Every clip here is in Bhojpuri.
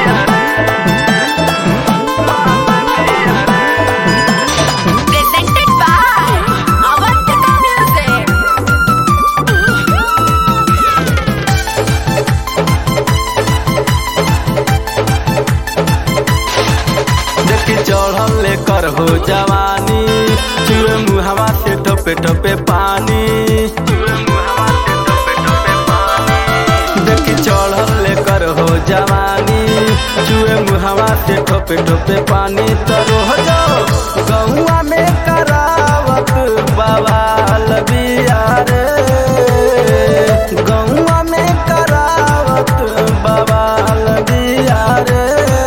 Presented by Avantika Music. देखी चढ़ल लेकर हो जवानी चुए मुहवा से ठोपे ठोपे पानी देखी चढ़ल लेकर हो जवानी चुए मुहवा से ठोपे ठोपे पानी तो रोह जाओ गौआ में करावत बवाल बिया रे गौआ में करावत बवाल बिया रे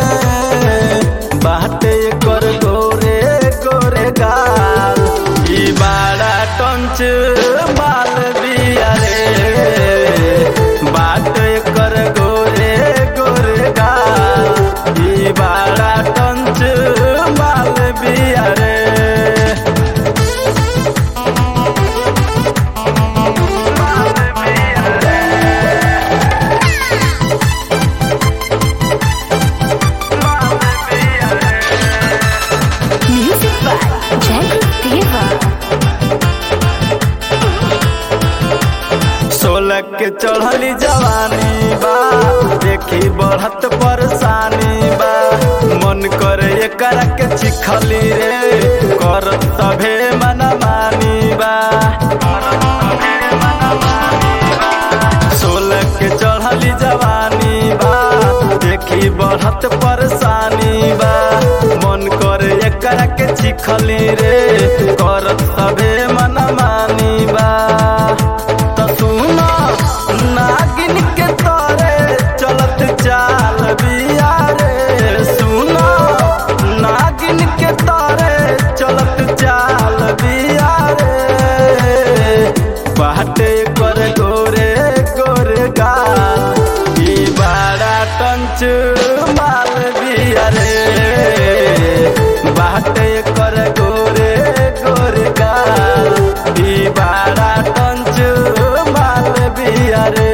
बाटे कर गोरे गोरे गाल ई बाड़ा टंच माल बिया रे बाटे कर गोरे गोरे गाल ई बाड़ा टंच माल बिया रे Music by Jai Deva. सोलह के चढ़ली जवानी बा देखी बढ़त परेशानी बा मन करे एकर के चिखली रे कर सभे मन मानी बा सोलह के चढ़ली जवानी बा देखी बढ़त परेशानी बा मन करे एकर के चिखली रे कर सभे मन मानी बा त सुनो नागिन के तोरे चलत चाल बिया रे सुनो नागिन के तोरे चलत चाल बिया रे बाटे कर गोरे गोरे गाल ई बाड़ा टंच माल बिया रे बाटे कर गोरे गोरे गाल ई बाड़ा टंच माल बिया रे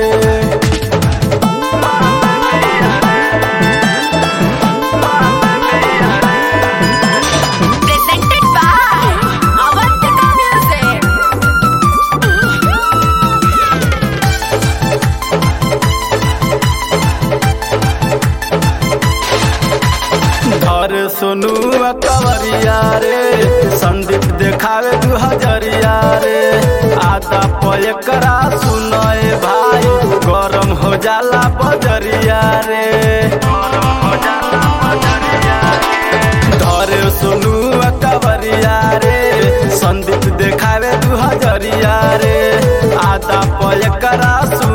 Presented by Avantika Music. घर सुनू कवरिया रे संदीप देखावे दू हजरिया रे आदा पयकरा सुनए भाई गरम हो जाला बजरिया रे धरे सुनू कवरिया रे संदीप देखावे दू हजरिया रे आदा पयकरा सुन